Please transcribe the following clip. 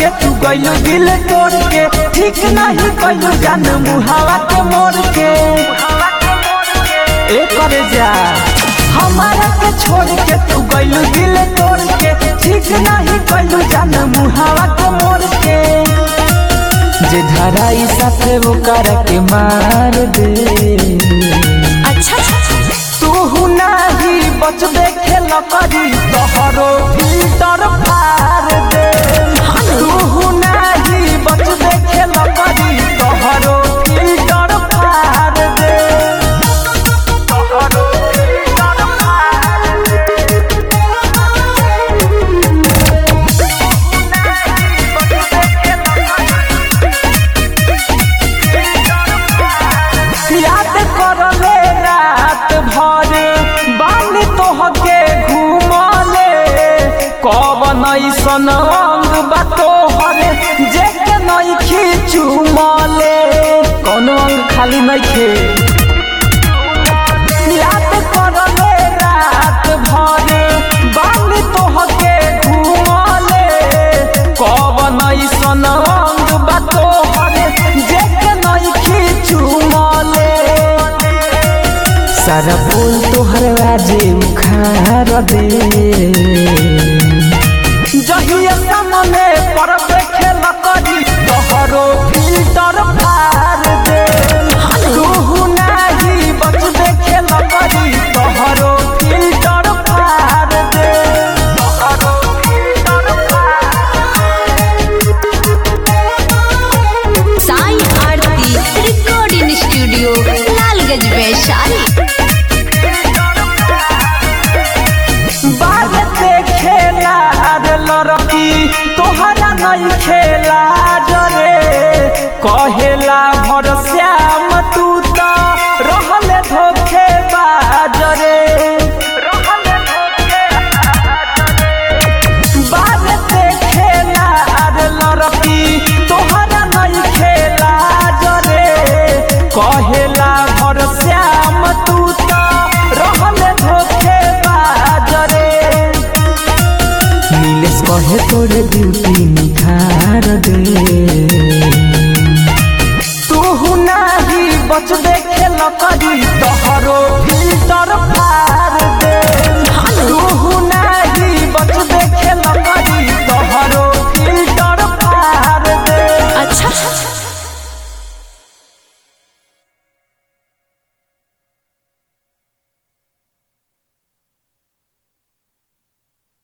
के तू गइलू दिल तोड़ के ठीक नहीं कइलू जान मुहावा के मोड़ के ए करे जा हमारा के छोड़ के तू गइलू दिल तोड़ के ठीक नहीं कइलू जान मुहावा के मोड़ के जे धराई साथे वो कर के मार दे अच्छा तू नाही बच देखे लकड़ी तोहरो फिल्टर फार दे तू नाही बच देखे लकड़ी तोहरो फिल्टर फार दे तोहरो फिल्टर फार दे याद करले रात भर बानी तोहके घूमले कवन ऐसन अंग बा तोहरे जेके नइखी चुमले कौनो अंग खाली नइखे याद करले रात भर बानी तोहके घूमले कवन ऐसन अंग बा तोहरे जेके नइखी चुमले सारा बोल तोहर आजे उखाड़ दे जहिया सामने पर देखे लकड़ी तोहरो फिल्टर फार दे तू नाही बच देखे लकड़ी तोहरो फिल्टर फार दे तोहरो filter Sai Aarti recording studio Lalganj Vaishali बाग से खेला रे लड़की तोहरा नहीं खेला जरे कहेला भर श्याम तू तो रहले धोखे बाजरे बाग से खेला रे लड़की तोहरा नहीं खेला जरे कहेला भर श्याम तू तो रहले धोखे बाजरे नीलेश कहे तोरे दिल